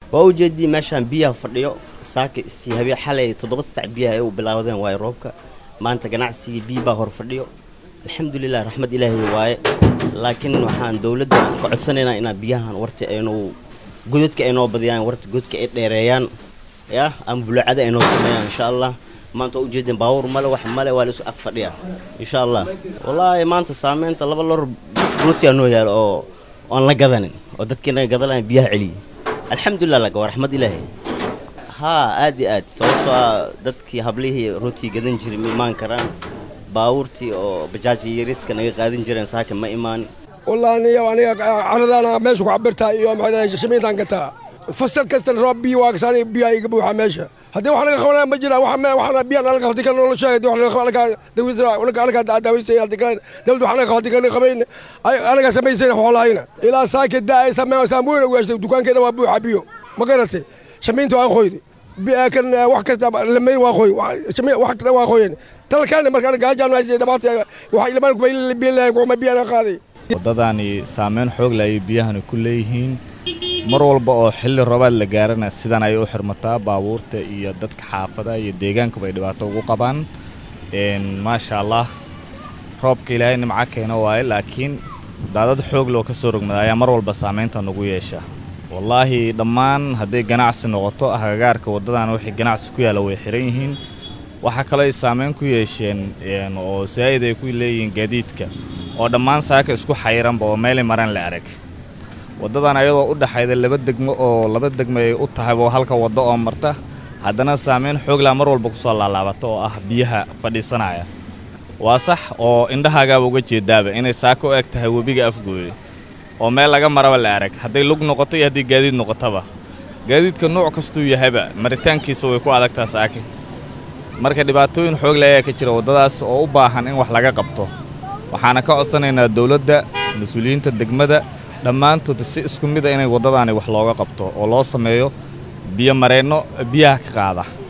waa ujeedii meeshaan biyaha fadhiyo saaka si habeen xalay toddoba sac biyaha ay u bilaawdeen waaye roobka maanta ganacsigii biyo baa hor fadhiyo alxamdulilah raxmad ilaahay waaye laakiin waxaan dowladda ka codsanaynaa inaa biyahan warta aynu godadka ay noo badiyaan warta godka ay dheereeyaan ya ama bulaacada ay noo sameeyaan insha allah maanta waa ujeedeen baawur male wax male waa laisu ag fadhiya insha allah wallaahi maanta saameynta laba lor rootiyaa noo yaalo oo aan la gadanin oo dadkii naga gadanayan biyaha celiyey alxamdulilah laga waa raxmad ilaahay haa aad iyo aad sababtoo ah dadkii hablihii rootii gadan jiray ma imaan karaan baabuurtii oo bajaajii yariska naga qaadan jireen saaka ma imaan والله أنا أنا عرضنا ماشي وعبرتها يوم هذا شميت عن قطع فصل كسر رب بي واكساني بي يقبو حماشة هذا وحنا خونا مجرى وحنا وحنا بيان على قهدي كان ولا شاهد وحنا خونا دوي زرا ولا قال لك داوي سي هذا كان دولت وحنا قهدي كان قبين أنا سمي سين حولا هنا إلى ساكت دا سمع سامور وش دكان كده وابو حبيو ما قرأت شمينتو أخوي كان واحد لما واخوي شمي واحد واخوي تل كان مركان قاجان ما دبعت واحد لما بين بين وما بين قاضي waddadaani saameyn xoog leh ayay biyahani ku leeyihiin mar walba oo xilli roobaad la gaarana sidan ayay u xirmataa baabuurta iyo dadka xaafadaha iyo deegaankuba ay dhibaato ugu qabaan maasha allah roobka ilaahay nimco keena waaye laakiin daadad xoog loo ka soo rogmada ayaa mar walba saamaynta nagu yeesha wallaahi dhammaan hadday ganacsi noqoto agagaarka waddadan wixii ganacsi ku yaalla way xihan yihiin waxaa kaloo ay saamayn ku yeesheen oo saa'id ay ku leeyihiin gaadiidka oo dhammaan saaka isku xayiranba oo meelay maraan la arag waddadan ayadoo u dhaxayda laba degmo oo laba degmo ay u tahayba halka waddo oo marta haddana saamayn xooglaa mar walba kusoo laalaabata oo ah biyaha fadhiisanaya waa sax oo indhahaagaaba uga jeedaaba inay saaka u eg tahay webiga afgooye oo meel laga maraba la arag hadday lug noqoto iyo haddii gaadiid noqotaba gaadiidka nuuc kastuu yahayba maritaankiisa way ku adagtaa saaki marka dhibaatooyin xoogle ayaa ka jira waddadaas oo u baahan in wax laga qabto waxaana ka codsanaynaa dawladda mas-uuliyiinta degmada dhammaantood si isku mid a inay waddadaani wax looga qabto oo loo sameeyo biyo mareenno biyaha ka qaada